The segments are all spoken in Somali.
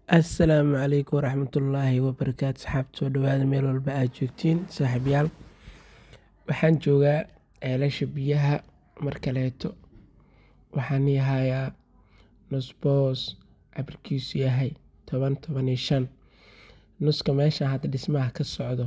assalaamu calaykum waraxmatullaahi wabarakaatu saxaabta soo dhawaada meel walba aad joogtiin saaxiibayaal waxaan joogaa ceelasha biyaha mar kaleeto waxaan ii hayaa nusboos cabirkiisu yahay toban toban iyo shan nuska meesha hadda dhismaha ka socdo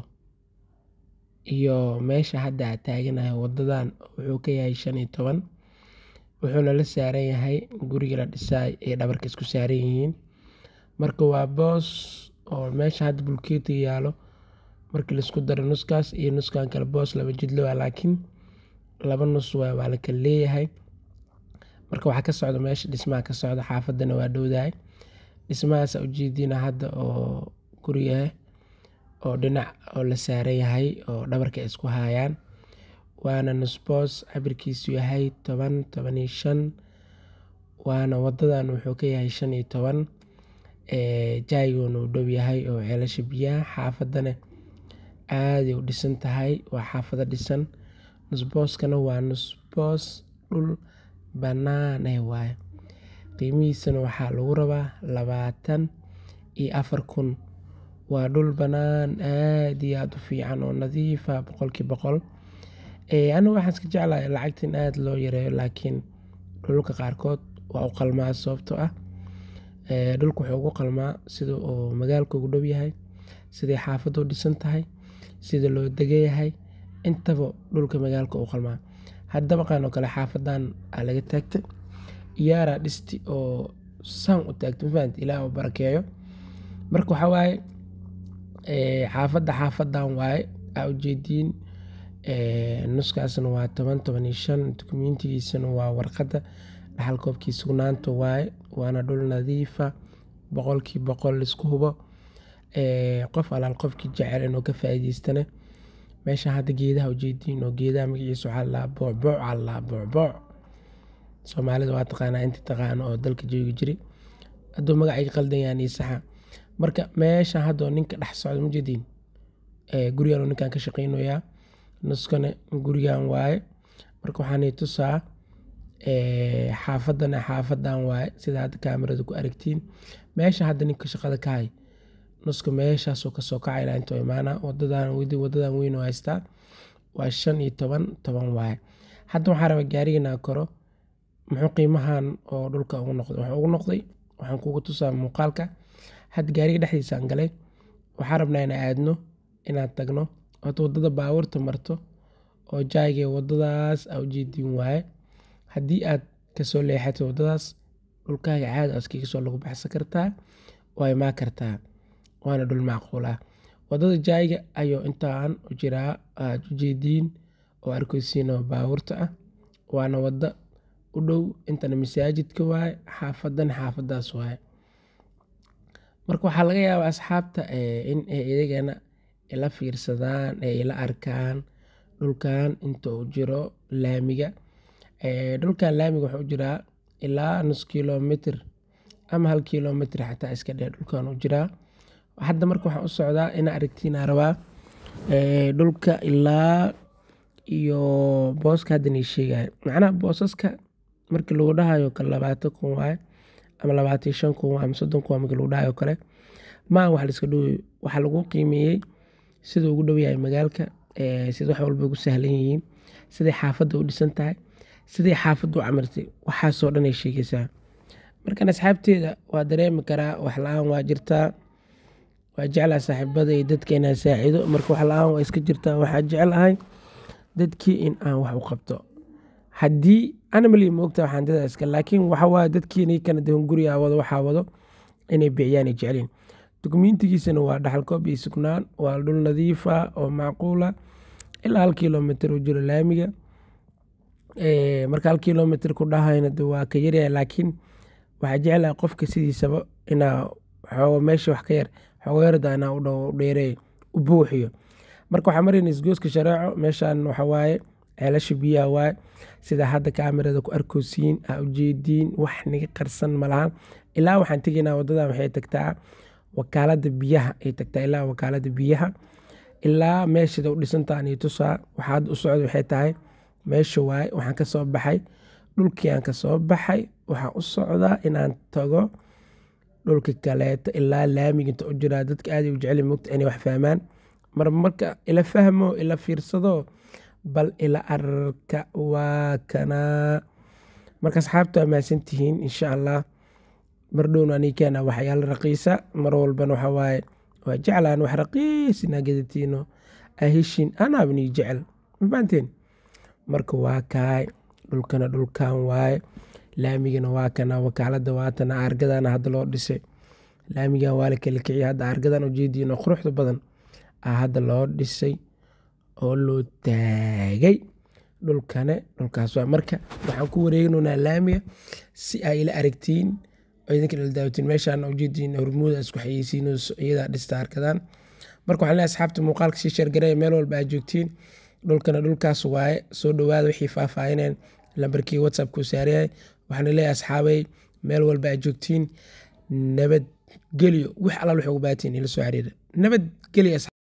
iyo meesha hadda aad taaganahay wadadan wuxuu ka yahay shan iyo toban wuxuuna la saaran yahay guriga la dhisaay ee dhabarka isku saaran yihiin marka waa boos oo meesha hadda bulkeeti yaalo markii laisku daro nuskaas iyo nuskan kale boos laba jidlo waa laakiin laba nus waa waa la kala leeyahay marka waxaa ka socda meesha dhismaha ka socda xaafadana waa dhowdahay dhismahaas ujeediina hadda oo guriga oo dhinac oo la saaran yahay oo dhabarka ay isku haayaan waana nusboos cabirkiisu yahay toban toban iyo shan waana wadadan wuxuu ka yahay shan iyo toban jaaygoona uu dhow yahay oo ceelasha biyaha xaafadana aaday u dhisan tahay waa xaafado dhisan nusbooskana waa nusboos dhul bannaan eh waaye qiimihiisana waxaa lagu rabaa labaatan iyo afar kun waa dhul bannaan aad iyo aada u fiican oo nadiifa boqolkii boqol anigu waxaan iska jeclahay lacagta in aada loo yareeyo laakiin dhulka qaarkood waa u qalmaa sababtoo ah dhulka wuxuu ugu qalmaa sida uu magaalka ugu dhow yahay siday xaafadda u dhisan tahay sida loo degan yahay intaba dhulka magaalka u qalmaa hadda maqaan oo kale xaafadan aa laga taagtay iyaaraa dhisti oo saan u taagtay mafahant ilaah u barakeeyo marka waxaa waaye xaafadda xaafadan waaye aa ujeediin nuskaasna waa toban toban iyo shan dukumentigiisana waa warqadda dhaxal koobkii sugnaanta waaye waana dhul nadiifa boqolkii boqol laisku hubo qof alaal qofkii jecel inuu ka faa'iidaystane meesha hadda geedaha ujeediin oo geedaha magaciisa waxaa lalaa boocbooc aa lalaa boocbooc soomaalida waa taqaanaa inta taqaano oo dalka joogi jiri hadduu magacay qaldan yahan iyo saxa marka meesha hadda oo ninka dhex socda majeediin gurigan oo ninkan ka shaqeynayaa nuskana gurigan waaye marka waxaan i tusaa xaafadana xaafadan waaye sida hadda kaamirada ku aragtiin meesha hadda ninka shaqada ka hay nuska meeshaasoo kasoo kacay ilaa intoo imaana wadadan wadadan weyn oo haystaa waa shan iyo toban toban waaye hadda waxaa raba gaariganaa koro muxuu qiimahan oo dhulka ugu noqday wuxuu ugu noqday waxaan kugu tusaa muuqaalka hadda gaariga dhexdiisaan galay waxaa rabnaa inaan aadno inaan tagno horta wadada baabuurta marto oo jaayga wadadaas aa ujeediin waaye haddii aad kasoo leexato wadadaas dhulkaaga caadi askaga soo lagu baxsan kartaa waa imaan kartaa waana dhul macquul ah wadada jaayga ayuu intaan u jiraa aad ujeediin oo arkeysiin oo baabuurta ah waana wado u dhow intana masaajidka waaye xaafadan xaafadaas waaye marka waxaa laga yaabaa asxaabta in ay iyagana ila fiirsadaan ee ila arkaan dhulkan inta uu jiro laamiga dhulkan laamiga wuxuu u jiraa ilaa nus kilomitr ama hal kilomitr xataa iska dhee dhulkan u jiraa hadda marka waxaan u socdaa inaa aragtiinaa rabaa dhulka ilaa iyo booska haddan ii sheegaya macnaha boosaska markii lagu dhahayo kale labaatan kun waaye ama labaatan iyo shan kun waaye ama soddon kun waa markii lagu dhahayo kale maa wax laiska dhoweyo waxaa lagu qiimeeyey sida ugu dhow yahay magaalka sida wax walba ugu sahlan yihiin siday xaafadda u dhisan tahay siday xaafadda u camirtay waxaasoo dhan ay sheegaysaa markan asxaabteeda waa dareemi karaa wax la-aan waa jirtaa waa jeclaa saaxiibada iyo dadka inaan saacido marka wax la-aan waa iska jirtaa waxaa jeclahay dadkii in aan wax u qabto haddii animali moogta waxaan dada iska laakiin waxa waaye dadkii ninkana dehan guriga wado waxaa wado inay bixiyaan ay jecliin dukumentigiisana waa dhaxal koob iyo sugnaan waa dhul nadiifa oo macquula ilaa hal kilomitr u jiro laamiga marka hal kilomitr ku dhahayna de waa ka yaryahay laakiin waxaa jeclaha qofka sidiisaba inaa xoogo meesha wax ka yar xoogo yarda inaa u dheereeyo u buuxiyo marka waxaa marayna isgooska shareeco meeshan waxa waaye ceelasha biyaha waaye sida hadda kaamirada ku arkosiin aa ujeediin wax niga qarsan malahan ilaa waxaan tegaynaa wadadan waxay tagtaa wakaalada biyaha ay tagtaa ilaa wakaalada biyaha ilaa meeshada u dhisantaan iyo tusaa waxaad u socda waxay tahay meesha waaye waxaan ka soo baxay dhulkii aan ka soo baxay waxaan u socdaa inaan tago dhulka kaleeto ilaa laamiga inta u jiraa dadka aaday u jecel mogta inay wax fahmaan mar marka ila fahmo ila fiirsado bal ila arka waa kanaa marka asxaabta waa mahadsantihiin insha allah mar dhowna anii keena waxyaalo raqiisa mar walbana waxaa waaye waa jeclaan wax raqiis inaa gadatiino aheshin anaabanii jecel mafahanteen marka waa kaay dhulkana dhulkan waaye laamigana waa kana wakaalada waatana argadana hadda loo dhisay laamigan waa la kala kiciya hadda argadan ujeediino quruxda badan a hadda loo dhisay oo loo taagay dhulkane dhulkaas waa marka waxaan ku wareegnaynaa laamiga si ay ila aragtiin oo idinka ila daawatiin meeshaan ujeediin hormuuda isku xayeysiinayso iyadaa dhista arkadan marka waxaan leeyahay asxaabta muuqaalka sii sheergareeya meel walba aad joogtiin dhulkana dhulkaas waaye soo dhowaada wixii faahfaahineen lambarkii whatsapp ku saarayay waxaana leeyahay asxaabay meel walba aad joogtiin nabadgelyo wax allaal waxay ugu baahatiin ila soo xiriira nabadgelyo